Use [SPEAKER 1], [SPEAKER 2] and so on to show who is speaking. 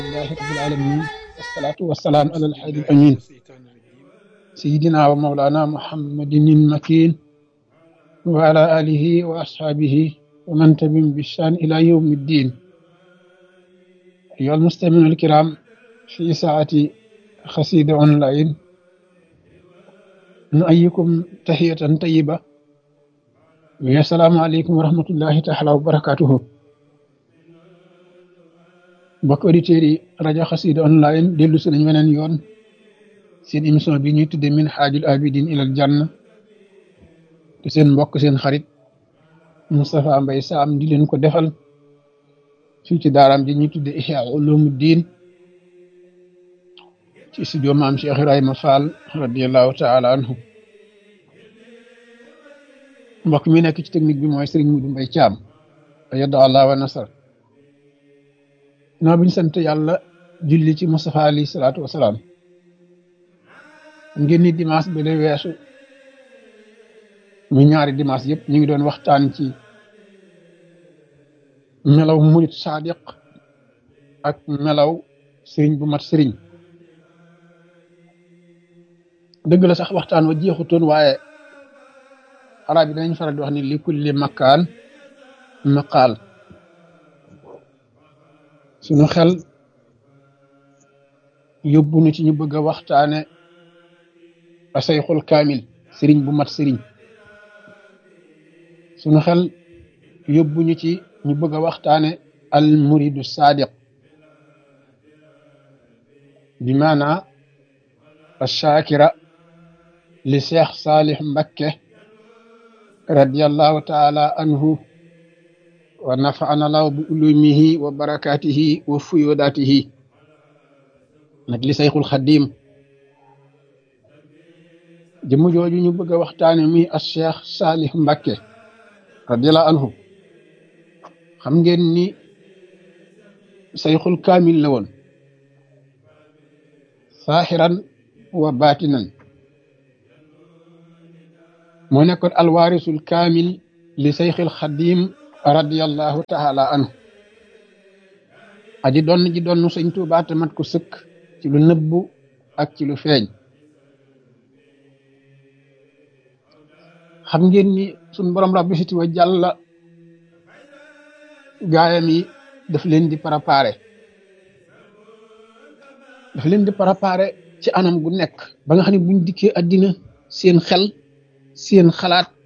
[SPEAKER 1] لله رب العالمين والصلاة والسلام على الحادي الأمين سيدنا ومولانا محمد المكين وعلى آله وأصحابه ومن تبعهم بإحسان إلى يوم الدين أيها المستمعون الكرام في ساعة خسيدة أونلاين نؤيكم تحية طيبة والسلام عليكم ورحمة الله تعالى وبركاته mbokk auditeurs yi rajo xasida online dellu si nañ weneen yoon seen émission bi ñuy tudde min xaajul abidin ilal janna te seen mbokk seen xarit Moustapha Mbaye Sam di leen ko defal fii ci daaraam ji ñuy tudde Ihya Ulumuddin ci studio maam Cheikh Ibrahima Fall radiallahu taala anhu mbokk mi nekk ci technique bi mooy Serigne Modou Mbaye Thiam yadda allah wa nasar noo bi ñu sant yàlla julli ci Moustapha alayhi salaatu wasalaam ngeen ni dimanche ba le weesu mu ñaari dimanche yëpp ñu ngi doon waxtaan ci melaw murit sadiq ak melaw sëriñ bu mat sëriñ dëgg la sax waxtaan wa jeexutoon waaye arab yi danañ faral di wax ni li kulli makkaan maqaal suñu xel yóbbu nu ci ñu bëgg a waxtaane asayxul kaamil sëriñ bu mat sëriñ suñu xel yóbbu ñu ci ñu bëgg a waxtaane al muridu sadiq bi maana ashakira li cheikh salih mbakke radiallahu taala anhu wa nafaana law bi ulumihi wa barakatihi wa fuyodatihi nag li sayxul xadim jëmm jooju ñu bëgg a waxtaane muy as cheikh salih mbakke radiallahu anhu xam ngeen ni sayxul kaamil la woon saaxiran wa baatinan moo nekkoon alwaarisul kaamil li sayxil xadim radiyallahu taala anhu aji doon ji doon sëñ Tuubaa te mat ko sëkk ci lu nëbbu ak ci lu feeñ xam ngeen ni suñ borom rabbi siti wa jàlla gaayam yi daf leen di préparé daf leen di préparé ci anam gu nekk ba nga xam ne buñ dikkee àddina seen xel seen xalaat